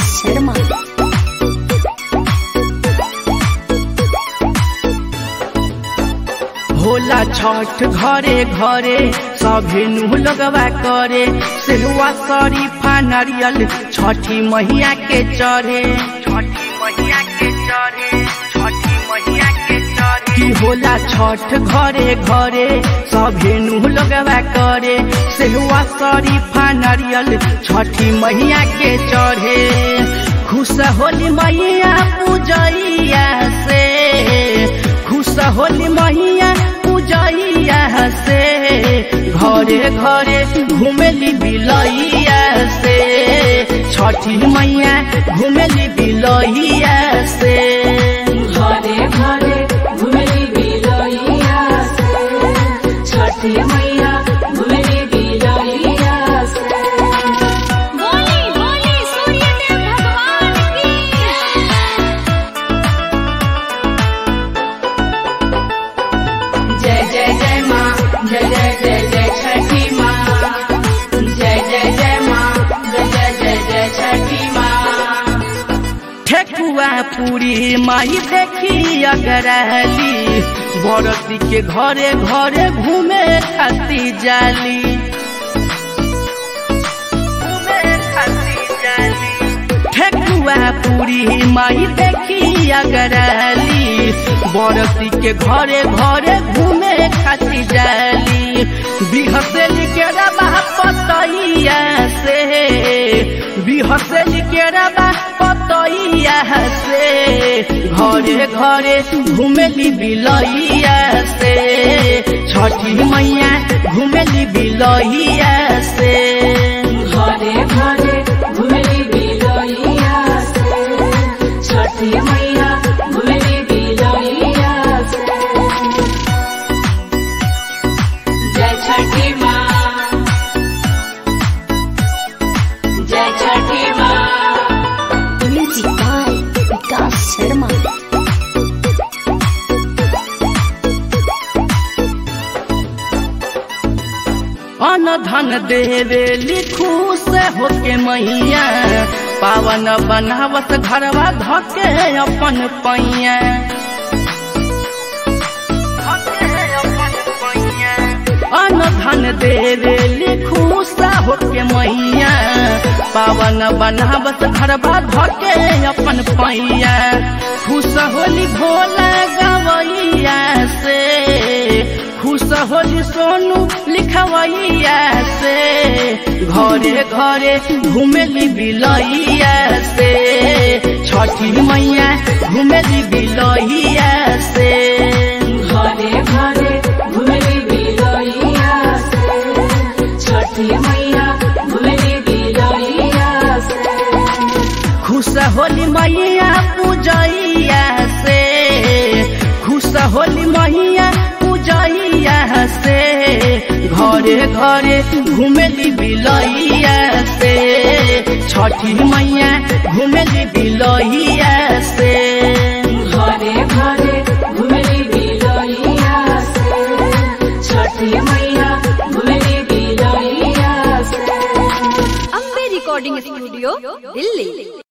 शर्मा होला छठ घरे घरे सभे नु लगवा करे सेहुआ शरीफा नारियल छठी मैया के चढ़े छठी मैया के चढ़े छठी मैया के चढ़े की होला छठ घरे घरे सभे नु लगवा करे सेहुआ शरीफा नारियल छठी मैया के चढ़े खुश होली मैया पूजैया से खुश होली मैया पूजैया से घरे घरे घुमेली बिलैया से छठी मैया घुमेली बिलैया से घरे घरे घुमेली बिलैया से छठी मैया घुमेली बिलैया से बोली बोली सूर्यदेव भगवान की जय जय जय माँ जय जय जय जय छठी माँ जय जय जय माँ जय जय जय जय छठी माँ ठेकुआ पूरी माई देखी अगरहली बरती के घरे घरे घूमे खाती जाली घूमे खाती जाली ठेकुआ पूरी माई देखी अगरहली बरती के घरे घरे घूमे खाती जाली बिहसेली के रबा पतैया से बिहसेली के रबा पतैया से घरे घरे घुमेली बिलैया से छठी मैया घुमेली बिलैया से घरे घरे घुमेली बिलैया से छठी मैया घुमेली बिलैया से जय छठी माँ जय छठी माँ म्यूजिक बाय विकास शर्मा अन धन देवे लिखू से होके मैया पावन बनावत घरवा धके अपन पैया अन धन देवे लिखू से होके मैया पावन बनावत घरवा धके अपन पैया खुश होली भोला गवैया से खुश होली सोनू लिखवैया से घरे घरे घुमेली बिलैया से छठी मैया घुमेली बिलैया से घरे घरे घुमेली बिलैया से छठी मैया घुमेली बिलैया से खुश होली मैया पूजैया से खुश होली मैया पूजैया से घरे घरे घुमेली बिलैया से छठी मैया घुमेली बिलैया से घरे घरे घुमेली बिलैया से छठी मैया घुमेली बिलैया से अम्बे रिकॉर्डिंग स्टूडियो दिल्ली